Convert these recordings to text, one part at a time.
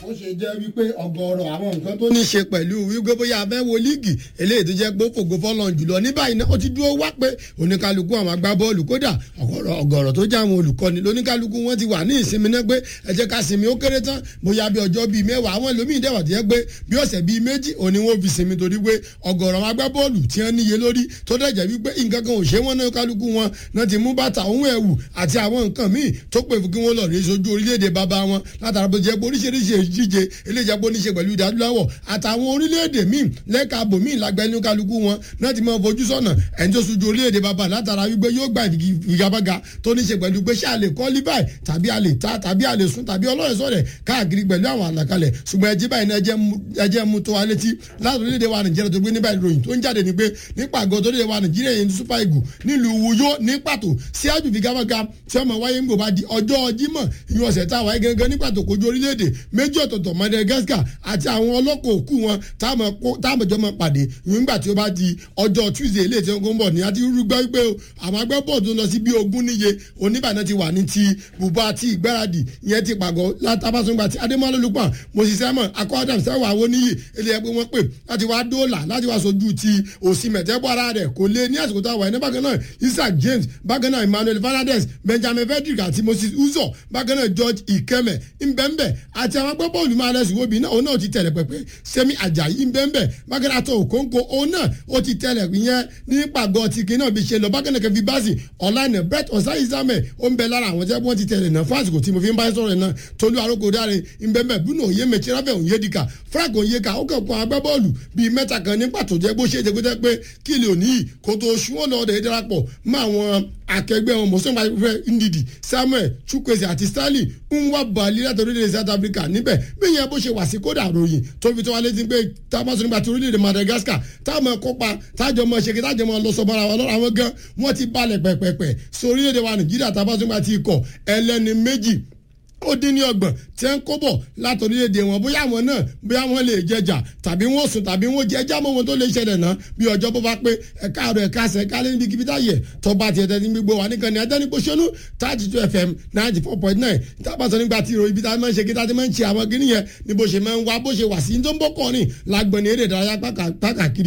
ó ṣe jẹ́ wípé ọ̀gọ̀ọ̀rọ̀ àwọn nǹkan tó ní ṣe pẹ̀lú wípé bóyá abẹ́ wo líìgì eléyìí tó jẹ́ pé fògo fọ́lọ́n jùlọ ní báyìí náà ó ti dúró wá pé oníkálukú àwọn agbábọ́ọ̀lù kódà ọ̀gọ̀ọ̀rọ̀ tó jẹ́ àwọn olùkọ́ni lóníkálukú wọn ti wà ní ìsinmi náà pé ẹ jẹ́ ká sinmi ó kéré tán bóyá bí ọjọ́ bíi mẹ́wàá àwọn ẹlòmíín dẹ̀wà tó jẹ́ pé bí ọ̀sẹ̀ bíi méjì òní wọn fi sinmi torí pé ọ̀gọ̀ọ̀rọ̀ àwọn agbábọ́ọ̀lù tí wọ́n níye lórí tó dẹ̀ jẹ́ wípé nǹkan kan ò ṣe wọ́n náà kálukú wọn náà ti mú bàtà òun ẹ̀wù àti àwọn nǹkan míì tó pè fún kí wọ́n lọ rí sojú orílẹ̀-èdè bàbá wọn látara bó jẹ́ pé oríṣiríṣi ìdíje eléjẹ́ pé ó ní ṣe pẹ̀lú ìdádúláwọ̀ àtàwọn orílẹ̀-èdè míì lẹ́ka àbòmíì lágbẹ́nu kálukú wọn náà ti máa fojú sọ́nà ẹni tó sojú orílẹ̀-èdè bàbá látara wípé yóò gba ìfigagbága tó ní ṣe pẹ̀lú pé ṣé a lè kọ́ líbàì tàbí a lè ta tàbí a lè sún tàbí ọlọ́rẹ̀ sọ̀rẹ̀ káàkiri pẹ̀lú àwọn àlàkalẹ̀ ṣùgbọ́n ẹjẹ́ báyìí náà ẹjẹ́ mu tó wa létí láti orílẹ̀-èdè wa nàìjíríà tó gbé níbà ìròyìn tó ń jáde ní pé nípa àgọ́ tó orílẹ̀-èdè wa nàìjíríà yẹn ní super eagle nílùú Uyo ní pàtó sí àjù ìfigagbága tí ọmọ wáyé ń gbò bá di ọjọ́ Jímọ̀ ìyún ọ̀sẹ̀ tá a wáyé gangan ní pàtó kojú orílẹ̀-èdè méjì ọ̀tọ̀ọ̀tọ̀ Madagascar àti àwọn ọlọ́kọ̀ òkú wọn táwọn jọ máa pàdé ìyún nígbà tí ó bá di ọjọ́ Tuesday ilé ìtẹ́wọ́n ń bọ̀ ní àti rúgbọ́ wípé àwọn agbẹ́bọ̀ tó lọ sí bí ogún níye oníbànú ti wà ní ti bùbá àti ìgbáradì ìyẹn ti pàgọ́ látàbásùngbà tí Adémọ́lá Lukman Moses Simon akọ Adam sẹ́wọ̀n àwọn oníyì ilé ẹgbẹ́ wọn pè láti wá dóòlà láti wá sojú ti òsì mẹ̀tẹ́bọ̀ ara rẹ̀ kò lé ní àsìkò táwọn ẹni bákan náà Isaac James bákan náà Emmanuel Fernandez Benjamin Frederick àti Moses Uzo bákan náà George Ikeme nbẹ́nbẹ́ àti àwọn agbábọ́ọ̀lù máa lẹ́sùn wóbi náà òun náà ti tẹ̀lẹ̀ pẹ̀pẹ́ Semi Ajayi nbẹ́nbẹ́ bákan náà tó Okonkwo òun náà ó ti tẹ̀lẹ̀ yẹn ní pàgọ́ ti kí náà bí ṣe lọ bákan náà kẹfì báàsì ọ̀lànà Brett ọ̀sáyísámẹ̀ ó ń bẹ lára àwọn jẹ́ wọ́n ti tẹ̀lẹ̀ náà fún àsìkò tí mo fi ń bá sọ̀rọ̀ náà Tolú Arókò dáre nbẹ́nbẹ́ Bruno Oyèmẹ̀tì Rafael Onyedika Frank Onyeka ó kàn kọ́ agbábọ́ọ̀lù bíi mẹ́ta kan ní pàtó jẹ́ bó ṣe é jẹ́ pé pé kí lè òní yìí kó tó ṣúwọ́n lọ́ọ́ darapọ̀ mọ́ àwọn akẹgbẹ́ wọn mọ̀sán pàṣẹ ndidi Samuel Chukwueze àti Stanley ń wá bàálí láti orílẹ̀-èdè South Africa níbẹ̀ bí yẹn bó ṣe wà sí kódà ròyìn tó fi tó wá létí pé táwọn nígbà tí orílẹ̀-èdè Madagascar táwọn kópa tájọ mọ̀ ṣèké tájọ mọ̀ lọ sọ bára wọn lọ́rọ̀ àwọn gan wọ́n ti balẹ̀ pẹ̀pẹ̀pẹ̀ sí orílẹ̀-èdè wa Nàìjíríà táwọn nígbà tí ikọ̀ ẹlẹ́ni méjì ó dín ní ọgbọ̀n tí ń kó bọ̀ láti orílẹ̀-èdè wọn bóyá àwọn náà bóyá wọn lè jẹjà tàbí wọn sùn tàbí wọn jẹ ẹjá mọ wọn tó lè ṣẹlẹ̀ náà bí ọjọ́ bó bá pé ẹ̀ka àrò ẹ̀ka àṣẹ ẹ̀ka lé níbi kíbi táyẹ̀ tọ́ba tiẹ̀ tẹ́ ní gbogbo wa nìkan ní adẹ́nipò ṣẹ́nu thirty two fm ninety four point nine tábàtàn nígbà tí ìròyìn ibi tá a máa ń ṣe kí tá a ti máa ń ṣe àwọn kìnìún yẹn ni bó ṣe máa ń wá bó ṣe wà sí tó ń bọ́ kọrin lágbọ̀n ní eré ìdárayá pàkàkiri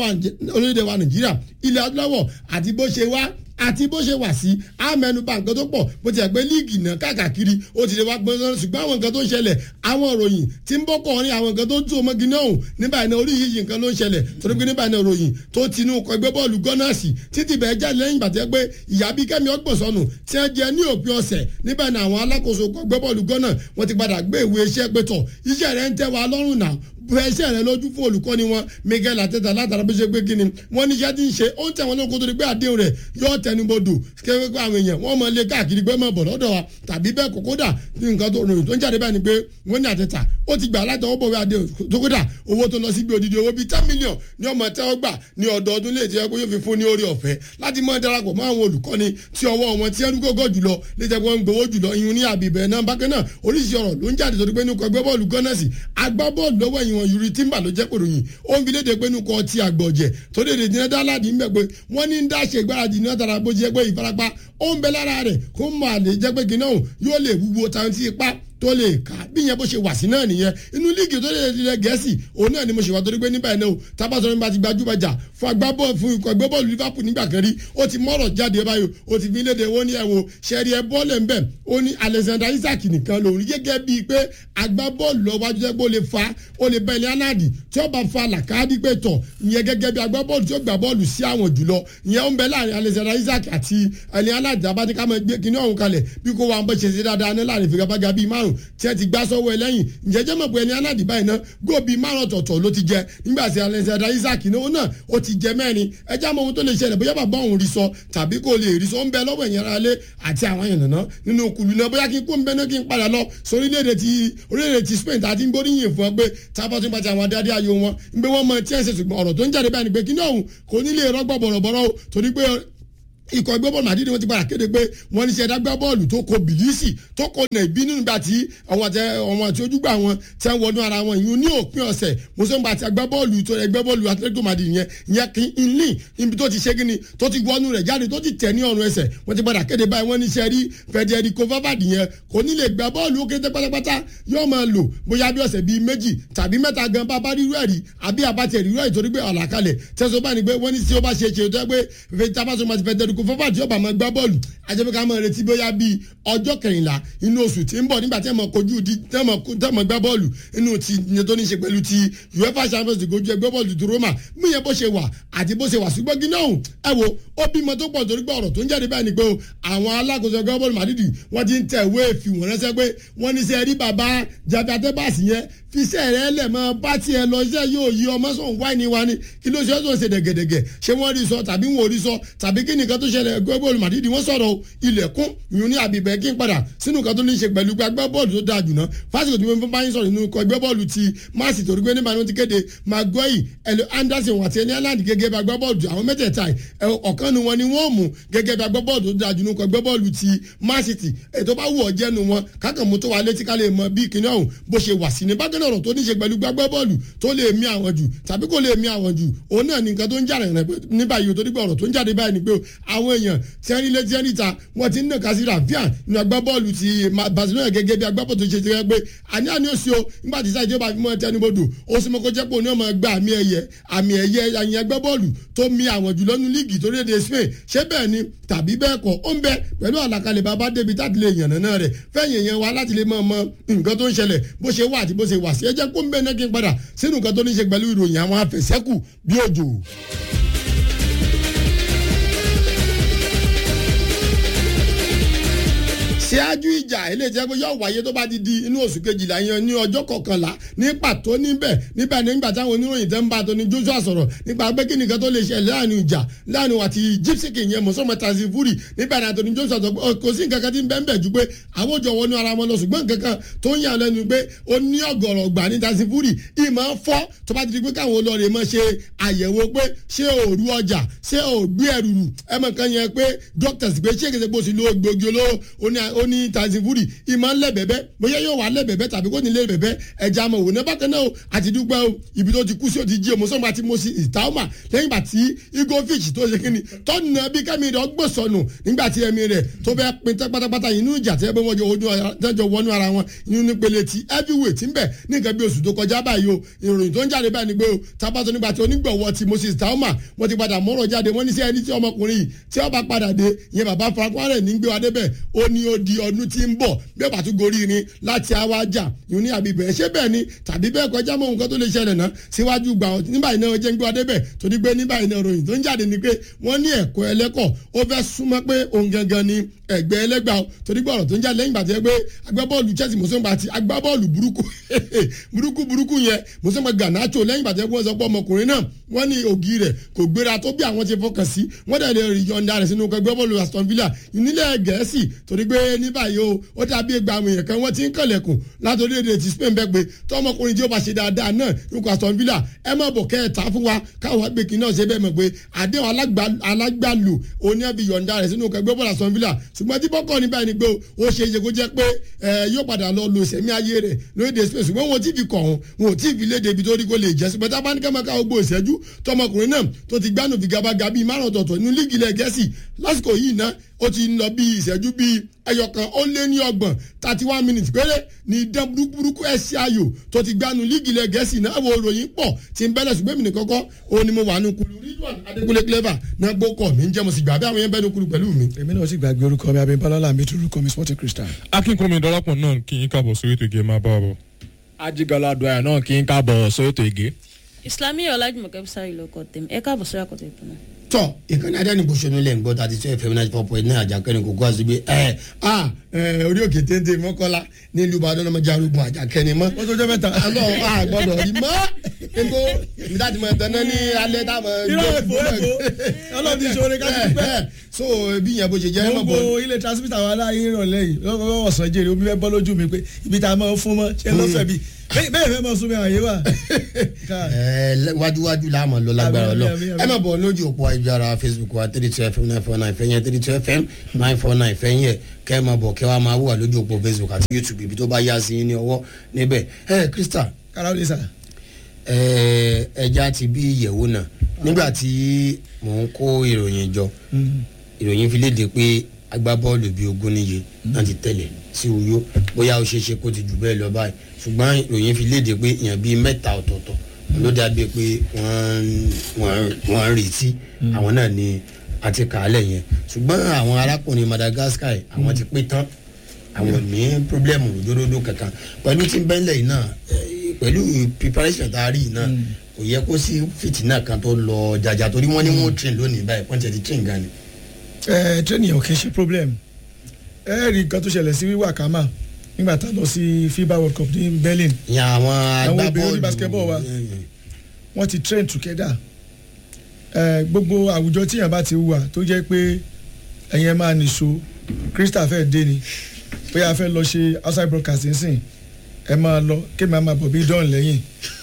lóde wa Nàìjíríà ilẹ̀ adúláwọ̀ àti bó ṣe wá àti bó ṣe wà sí àmẹnubà nǹkan tó pọ̀ bó ti ẹ̀ pé líìgì náà káàkiri ó ti lè wá gbọ́n sọ́nà ṣùgbọ́n àwọn nǹkan tó ń ṣẹlẹ̀ àwọn ìròyìn tí ń bọ́ kọrin àwọn nǹkan tó ń tún ọmọge náà hùn nígbà iná oríṣiríṣi nǹkan ló ń ṣẹlẹ̀ torí pé nígbà iná ìròyìn tó ti inú ọkọ̀ ẹgbẹ́ bọ́ọ̀lù gọ́nàsì títí bẹ́ẹ̀ jáde lẹ́yìn ìgbà tí pé ìyá bí kẹ́mi ọgbọ̀n sọnù tí wọ́n jẹ ní òpin ọ̀sẹ̀ nígbà iná àwọn alákòóso ọkọ̀ ẹgbẹ́ bọ́ọ̀lù gọ́nà wọ́n ti padà gbé ìwé iṣẹ́ pé tọ̀ iṣẹ́ rẹ̀ ń tẹ́ wa lọ́rùn náà fẹsẹ̀ rẹ lójú fún olùkọ́ni wọn Miguel Arteta látara bí ṣe pé kí ni wọ́n ní iṣẹ́ tí ń ṣe ó ń tẹ̀ wọ́n lóko tó di pé àdéhùn rẹ̀ yóò tẹnubodò kéwé pé àwọn èèyàn wọ́n máa lé káàkiri pé máa bọ̀ lọ́dọ̀ wa tàbí bẹ́ẹ̀ kó kódà ní nǹkan tó ròyìn tó ń jáde báyìí ni pé wọ́n ní Arteta ó ti gbà látọwọ́ bọ̀wé àdéhùn tó kódà owó tó lọ sí bí odidi owó bíi ten million ní ọmọ tẹ́wọ́ gbà ní ọdọọdún lè jẹ́ pé yóò fi fún ní orí ọ̀fẹ́ láti máa darapọ̀ mọ́ àwọn olùkọ́ni tí ọwọ́ wọn tí ẹnu gógó jùlọ lè jẹ́ pé wọ́n ń gbowó jùlọ ìyún ní àbíbẹ̀ náà bákan náà oríṣi ọ̀rọ̀ ló ń jáde torí pé nínú ẹgbẹ́ bọ́ọ̀lù gọ́nàsì agbábọ́ọ̀lù lọ́wọ́ ẹ̀yìn wọn Yuri Timber ló jẹ́ pòròyìn ó ń fi léde pé nínú kọ́ ti àgbọ̀jẹ̀ tó léde ní nẹ́dáládì ń bẹ̀ pé wọ́n ní ń dáṣe ìgbáradì ní ọ̀tara bó jẹ́ pé ìfarapa ó ń bẹ lára rẹ̀ kó máa lè jẹ́ pé gínáà yóò lè wúwo tàwọn tí ipá tó lè kà bí yẹn bó ṣe wà sí náà nìyẹn inú líìgì tó lè lè gẹ̀ẹ́sì òun náà ni mo ṣe wà torí pé níbà yẹn náà tábàtọ̀ nípa ti gbajúgbajà fún agbábọ́ọ̀ fún ikọ̀ ẹgbẹ́ bọ́ọ̀lù Liverpool nígbà kan rí ó ti mọ́rọ̀ jáde báyìí ó ti fi léde wọ́n ní ẹ̀wọ̀n ṣẹ́rí ẹ bọ́ọ̀lù ẹ̀ ń bẹ̀ ó ní Alexander Isaac nìkan lòun gẹ́gẹ́ bíi pé agbábọ́ọ̀lù lọ́wájú jẹ́ pé ó lè fa ó lè bẹ́ ilé anáàdì tí ó bá fa làkàdí pé tọ̀ ìyẹn gẹ́gẹ́ bí agbábọ́ọ̀lù tí ó gbà bọ́ọ̀lù sí àwọn jùlọ ìyẹn ó ń bẹ láàrin Alexander Isaac àti ilé anáàdì abájíká máa gbé kinní ọ̀hún kalẹ̀ bí kò wá ń bọ́ ṣe ṣe dáadáa ní láàrin ìfigagbága bíi márùn tí ẹ ti gbá sọ́wọ́ ẹ lẹ́yìn ǹjẹ́jẹ́ mọ̀ pé ẹni aládì báyìí náà góòbí márùn ọ̀tọ̀ọ̀tọ̀ ló ti jẹ nígbà tí Alexander Isaac náà náà ó ti jẹ mẹ́rin ẹjẹ́ àmọ́ ohun tó lè ṣẹlẹ̀ bóyá bàbá òun rí sọ tàbí kò lè rí sọ ń bẹ lọ́wọ́ ẹ̀yìn ara lé àti àwọn èèyàn náà nínú kùlù náà bóyá kí n kó ń bẹ náà kí n padà lọ sórílẹ̀-èdè ti orílẹ̀-èdè ti Spain tàbí ń gbóríyìn fún ọ pé tábà tó ń bàtà àwọn adarí ayò wọn ń gbé wọn mọ tí ẹ̀ ń ṣe ṣùgbọ́n ọ̀rọ̀ tó ń jáde báyìí ni pé kí ní ọ̀hún kò ní lè rọ́gbọ̀ bọ̀rọ̀bọ̀rọ̀ torí pé ikọ̀ ẹgbẹ́ bọ́ọ̀lù Madrid wọ́n ti padà kéde pé wọ́n ní sẹ́dá gbá bọ́ọ̀lù tó kọ bìlísì tó kọ nà ìbínú nígbà tí àwọn àti àwọn àti ojúgbà wọn tẹ́ ń wọnú ara wọn ìyún ní òpin ọ̀sẹ̀ mùsùlùmí àti agbá bọ́ọ̀lù tó ẹgbẹ́ bọ́ọ̀lù Atletico Madrid yẹn yẹn kí n ní ibi tó ti ṣe kí ni tó ti wọnú rẹ̀ jáde tó ti tẹ̀ ní ọ̀run ẹsẹ̀ wọ́n ti padà kéde báyìí wọ́n ní sẹ́rí Federico Valverde yẹn kò ní lè gbá bọ́ọ̀lù ó kété pátápátá yóò máa lò bóyá bí ọ̀sẹ̀ bíi méjì tàbí mẹ́ta gan bá bá rírú ẹ̀rí àbí àbátẹ̀ rírú ẹ̀rí torí pé ọ̀làkalẹ̀ tẹ̀sán bá ní pé wọ́n ní tí ó bá ṣe ṣe tó yẹ pé tabasoma ti Federico Valverde yóò bá máa gbá bọ́ọ̀lù ajẹ́pẹ́ ká máa retí bóyá bíi ọjọ́ kẹrìnlá inú oṣù tí ń bọ̀ nígbà tí ẹ̀ mọ̀ kojú di tẹ́ mọ̀ gbá bọ́ọ̀lù inú ti ní tó ní ṣe pẹ̀lú ti UEFA Champions League ojú ẹgbẹ́ bọ́ọ̀lù ti Roma mú yẹn bó ṣe wà àti bó ṣe wà ṣùgbọ́n gíná òun ẹ wo ó bímọ tó pọ̀ torí pé ọ̀rọ̀ tó ń jáde báyìí ni pé o àwọn alákòóso ẹgbẹ́ bọ́ọ̀lù Madrid wọ́n ti ń tẹ̀ ìwé ìfìwọ̀n ránṣẹ́ pé wọ́n ní sẹ́ rí bàbá Javi Atebas yẹn fiṣẹ́ rẹ̀ lẹ̀ mọ́ bá tiẹ̀ lọ iṣẹ́ yóò yí ọmọ sọ̀n wáìnì wa ni kí ló ṣe é tó ṣe dẹ̀gẹ̀dẹ̀gẹ̀ ṣé wọ́n rí sọ tàbí wọn ò rí sọ tàbí kí nìkan tó ṣẹlẹ̀ ẹgbẹ́ bọ́ọ̀lù Madrid wọ́n sọ̀rọ̀ ilẹ̀kùn ìyún ní àbíbẹ̀ kí n padà sínú nǹkan tó ní ṣe pẹ̀lú gbàgbẹ́ bọ́ọ̀lù tó dáa jùlọ fásitì tí wọ́n fún báyìí sọ̀rọ̀ nínú ikọ̀ ẹgbẹ́ bọ́ọ̀lù ti máàsì torí pé nígbà tí wọ́n ti kéde Maguire ẹ̀lò Anderson àti ẹni aláǹdì gẹ́gẹ́ bí agbábọ́ọ̀lù àwọn mẹ́tẹ̀ẹ̀ta ọ̀kan nu wọn ni wọ́n mú gẹ́gẹ́ bí agbábọ́ọ̀lù tó dáa jùlọ ikọ̀ ẹgbẹ́ bọ́ọ̀lù ti máàsì ètò bá wù ọ́ jẹ́nu wọn kákan mú tó wà létí ká lè mọ bí kinní ọ̀hún bó ṣe wà sí ní bákan náà ọ̀rọ̀ tó ní ṣe pẹ̀lú gbàgbẹ́ bọ́ọ̀lù tó lè mí àwọn jù tàbí kò lè mí àwọn jù òun náà ní nǹkan tó ń jà rẹ̀ ní báyìí torí pé ọ̀rọ̀ tó ń jáde báyìí ni pé àwọn èèyàn tẹ́rí létí ẹni ta wọ́n ti ń nàka sí Rafinha nínú agbábọ́ọ̀lù ti Barcelona gẹ́gẹ́ bí agbábọ́ọ̀lù tó ṣe ti rẹ́ pé àní àní òsì o nígbà tí sáyé tí ó bá fi mọ́ tẹnubodò ó sì mọ́ kó jẹ́ pé òun náà máa gba àmì ẹ̀yẹ àmì ẹ̀yẹ àyìn agbábọ́ọ̀lù tó mi àwọn jùlọ nínú líìgì tó léde Spain ṣé bẹ́ẹ̀ ni tàbí bẹ́ẹ̀ kọ́ ó ń bẹ pẹ̀lú àlàkalẹ̀ bàbá débi táti lè yànnà náà rẹ̀ fẹ́yìn yẹn wa láti lè mọ̀ mọ̀ nǹkan tó ń ṣẹlẹ̀ bó ṣe wà àti bó ṣe wà sí ẹ jẹ́ kó ń bẹ náà kí n padà sínú nǹkan tó ní ṣe pẹ̀lú ìròyìn àwọn afẹ̀sẹ́kù bí òjò. ṣáájú ìjà eléyìí tí yóò wáyé tó bá ti di inú oṣù kejìlá yẹn ní ọjọ́ kọkànlá ní pàtó níbẹ̀ níbẹ̀ nígbà táwọn oníròyìn tẹ́ ń bá tóní Joshua sọ̀rọ̀ nípa pé kí nìkan tó lè ṣe láàrin ìjà láàrin àti Gypsy King yẹn mọ̀sọ́mọ́ tàzí fúrì níbẹ̀ náà tóní Joshua sọ pé kò sí nǹkan kan tí ń bẹ́ẹ̀ bẹ́ẹ̀ ju pé àwọn òjò wọnú ara wọn lọ ṣùgbọ́n nǹkan kan tó ń yà lẹ́nu pé ó ní ọ̀gọ̀rọ̀ gbà ní tàzí fúrì ìmọ̀ fọ́ tó bá ti di pé káwọn olóore mọ̀ ṣe àyẹ̀wò pé ṣé òru ọjà ṣé ògbé ẹrù rù ẹ mọ̀ kan yẹn pé doctors pé ṣé kìí ṣe bó ṣe lo gbòógì olóró ó ní tàzí fúrì ìmọ̀ ńlẹ̀bẹ̀bẹ̀ bóyá yóò wà lẹ́bẹ̀bẹ̀ tàbí kò ní lẹ́bẹ̀bẹ̀ ẹja mọ̀ wò ní bákan náà àti dúpẹ́ o ibi tó ti kú sí o ti jí o mọ̀sán bá ti mọ̀ sí ìtàwọ̀mà lẹ́yìn bá ti igovic tó ṣe kíni tọ́nà bí kẹ́mi rẹ̀ ọgbẹ́ sọnù nígbà tí ẹ̀mí rẹ̀ tó fẹ́ pin tẹ́ pátápátá inú ìjà tẹ́ bẹ́ wọ́n jọ wọnú ara wọn inú nípele ti heavyweight ń bẹ̀ ní nǹkan bí oṣù tó kọjá báyìí o ìròyìn tó ń jáde báyìí ni pé o tabatọ nígbà tí onígbọ̀wọ́ ti moses tauma wọ́n ti padà mọ́rọ̀ jáde wọ́n ní sí ẹni tí ọmọkùnrin yìí tí ó bá padà dé ìyẹn bàbá farakwarẹ̀ ní gbé wa débẹ̀ ó ní ó di ọdún tí ń bọ̀ bẹ́ẹ̀ bá tún gorí ni láti àwa jà yìí ní àbí bẹ́ẹ̀ ṣé bẹ́ẹ̀ ni tàbí bẹ́ẹ̀ kọjá mọ́ nǹkan tó lè ṣẹlẹ̀ náà síwájú gbà ọ́ nígbà yìí náà jẹ́ ń gbé wa débẹ̀ torí pé nígbà yìí náà ròyìn tó ń jáde ni pé wọ́n ní ẹ̀kọ́ ẹlẹ́kọ̀ ó fẹ́ súnmọ́ pé òun gangan ni ẹgbẹ́ ẹlẹ́gbà o torí pé ọ̀rọ̀ tó ń jáde lẹ́yìn ìgbà tó yẹ pé agbábọ́ọ̀lù Chelsea mùsùlùmí àti agbábọ́ọ̀lù burúkú burúkú burúkú yẹn mùsùlùmí Garnacho lẹ́yìn ìgbà tó yẹ pé wọ́n sọ pé ọmọkùnrin náà wọ́n ní ògì rẹ̀ kò gbéra tó bí àwọn ti fọkàn sí wọ́n dẹ̀ lè yọ̀ǹda rẹ̀ sínú ẹgbẹ́ bọ́ọ̀lù Aston Villa nílẹ̀ Gẹ̀ẹ́sì torí pé ní báyìí o ó dàbí ẹgbẹ́ àwọn èèyàn kan wọ́n ti ń kànlẹ̀kùn látòrí èdè ti Spain bẹ́ẹ̀ pé tọmọkùnrin tí ó bá ṣe dáadáa náà nípa Aston Villa ẹ má bọ̀ kẹ́ ẹ̀ ta fún wa káwọn agbègbè náà ṣe bẹ́ẹ̀ mọ̀ pé àdéhùn alágbàlù òní ẹbí yọ̀ǹda rẹ̀ sínú ẹgbẹ́ bọ́ọ̀lù Aston Villa ṣùgbọ́n tí bọ́kọ̀ ní báyìí ni pé ó ṣe é ṣe kó jẹ́ pé yóò padà lọ lo ìṣẹ̀mí ayé rẹ̀ lóde Spain ṣùgbọ́n wọn ò tí fi kọ̀ ọ́n wọn ò tí fi léde ibi tó rí kó lè jẹ́ ṣùgbọ́n tá a bá ní kẹ́mọ́ ká gbogbo ìṣẹ́jú tọmọkùnrin náà tó ti gbánú fi gabaga bíi márùn ọ̀tọ̀ọ̀tọ̀ nínú líìgì ilẹ̀ Gẹ̀ẹ́sì lásìkò yìí ná ó ti ń lọ bíi ìṣẹ́jú bíi ẹyọkan ó lé ní ọgbọ̀n thirty one minutes péré ní dán burúkú ẹ̀sì ayò tó ti gbanu líìgì ilẹ̀ Gẹ̀ẹ́sì náà wo ròyìn pọ̀ tí ń bẹ́lẹ̀ ṣùgbọ́n èmi nìkan kọ́ òun ni mo wà nù kulu Ridwan Adékúnlé clever náà gbókọ̀ mi ń jẹ́ mo sì gbà bí àwọn yẹn bẹ́ẹ̀ ní kulu pẹ̀lú mi. èmi náà sì gbàgbé orúkọ mi abimbalọ́lá mi tún orúkọ mi sporting crystal. akínkùnmi dọ́lápọ̀ náà kí yín káàbọ̀ sórí ètò ìgè máa bá wa bọ̀. ajigbala adúláyà náà kí n káàbọ̀ sórí ètò ìgè. Islami Ọlájùmọ̀kẹ́ Bísárì lóko tèmi ẹ káàbọ̀ sórí àkọ́tẹ̀ ìpínlẹ̀ tọ ìkànnì adánìbòsónú lẹ́yìn gbọ́dọ̀ àti sọ fm ninety four point nine àjàkẹ́ni kò kó àṣìgbè ẹ a ẹ orí òkè téńté mọ́kọ́lá nílùú ìbàdàn ọmọ jarugun àjàkẹ́ni mọ́. ó tó jẹ́ mẹ́ta. alọ a gbọ́dọ̀ rí mọ́ ego ìdájọ́ mọ̀ tẹ́ná ní alẹ́ táwọn. irọ́ èfó èfó ọlọ́run ti ṣoore ká ti pẹ́. so bí yẹn bó ṣe jẹ́ mọ̀ bọ́. gbogbo ilé transmitter wa láyé ìrọ̀lẹ́ yìí lọ́wọ́ ọ̀sán jèrè omi fẹ́ bọ́ lójú mi pé ibi tá a máa ń fún mọ́ ṣé lọ́fẹ̀ẹ́ bíi bẹ́ẹ̀ bẹ́ẹ̀ fẹ́ mọ súnmi àwọn yìí wà. ẹ lẹ- wájúwájú la mọ̀ lọ lágbára Àmín, lọ àmín, àmín. ẹ má bọ̀ lójú òpó ayélujára facebook wa three two fm nine four nine fẹ́yìn three two fm nine four nine fẹ́yìn kẹ́ ẹ má bọ̀ kẹ́ wàá máa wà lójú òpó facebook àti youtube ibi tó bá yá sí yín ní ọwọ́ níbẹ̀ ẹ krista kára ó lè sà. ẹ ẹja ti bí ìyẹ̀wò náà nígbà tí mò ń kó ìròyìn jọ ìròyìn fi léde pé agbábọ́ọ̀lù bíi ogún níye náà ti tẹ̀lé sí uyo bóyá ó ṣeé ṣe kó ti jù bẹ́ẹ̀ lọ báyìí ṣùgbọ́n ìròyìn fi léde pé èèyàn bíi mẹ́ta ọ̀tọ̀ọ̀tọ̀ ló dàbí pé wọ́n ń- wọ́n ń- wọ́n ń retí àwọn náà ni àti kàálẹ̀ yẹn ṣùgbọ́n àwọn arákùnrin madagascar yìí, àwọn ti pé tán àwọn ò ní pírọ́blẹ́mù lójoojúmọ́ kankan pẹ̀lú tí ń bẹ́ńlẹ̀ yìí náà eh, pẹ̀lú preparation tá a rí yìí náà kò yẹ kó sí fìtínà kan tó lọ jàjà torí wọ́n ní wọ́n train lónìí báyìí wọ́n ti ti train gan ni. ẹ training ò kì í ṣe problem ẹ rí nǹkan tó ṣẹlẹ̀ sí wíwà kàmá nígbà tá a lọ sí fiba world cup ní berlin ìyẹn àwọn Àwọn obìnrin agbábọ́ọ̀lù ní basketball wa. eh, wọ́n ti train together ẹ gbogbo àwùjọ tíyàn bá ti wà tó jẹ́ pé ẹ̀yin ẹ máa nìṣó krista fẹ́ dé ni bóyá a fẹ́ lọ ṣe outside broadcasting sìn ẹ máa lọ kí màá máa bọ̀ bí dán lẹ́yìn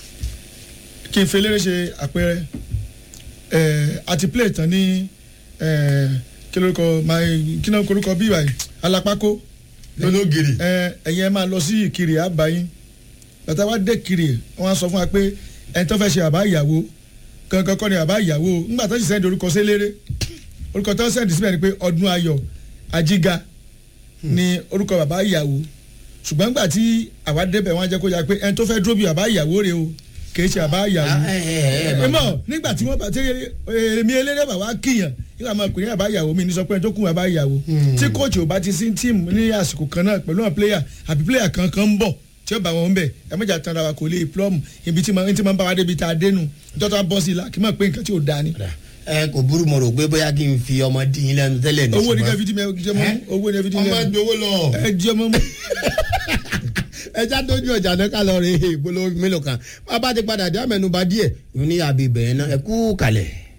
kí n fi eléré ṣe àpẹẹrẹ ẹ àti play tán ní ẹ kí lórúkọ my kí náà korúkọ bí ìwà yìí alápákó lọ́lọ́gìrì. ẹ ẹ̀yin ẹ máa lọ sí ìkirè àbáyín bàtà wá dé kiri wọ́n á sọ fún wa pé ẹni tó fẹ́ ṣe àbá ìyàwó kankan kọ́ ni àbá ìyàwó ńgbà tó sì sẹ́ndì orúkọ séléré orúkọ tó sẹ́ndì síbẹ̀ ni pé ọdún ayọ̀ ajíga ni orúkọ bàbá ìyàwó ṣùgbọ́n ńgbà tí àwa débẹ̀ wọ́n á jẹ́ kó yà pé ẹni tó fẹ́ dúró bí bàbá ìyàwó rè o kìí ṣe àbá ìyàwó ẹ mọ̀ nígbà tí wọ́n bá tí èmi eléré bàbá kíyàn nígbà máa pè ní àbá ìyàwó mi ní sọ pé ẹni tó kún àbá ìyàwó tí kóòtù ò bá ti sí tíìmù ní àsìkò kan náà pẹ̀lú àwọn pléyà àbí pléyà kankan ń bọ̀ tí ó bá wọn bẹ̀ ẹ mọ̀jà tán ara wa kò lè plọ́ọ̀mù ibi tí máa ń bá wa débi tá a dénú tọ́tọ́ bọ́ sí i la kí n máa pé nǹkan tí ò da ni. ẹ kò burú mo rò pé bóyá kí n fi ọmọ dín in lẹ́nu tẹ́lẹ̀ ní owó ní ṣùgbọ́n- ká fi dí mi ẹ jẹ́ mọ́ owó ní ká fi dí mi ọmọ gbowó lọ. ẹ jẹ́ mọ́ mọ́. ẹja tójú ọjà náà ká lọ rí ìpolówó mélòó kan bàbá ti padà dé àmẹnubà díẹ̀ ní àbí ibẹ̀ yẹn náà ẹ kú kalẹ̀.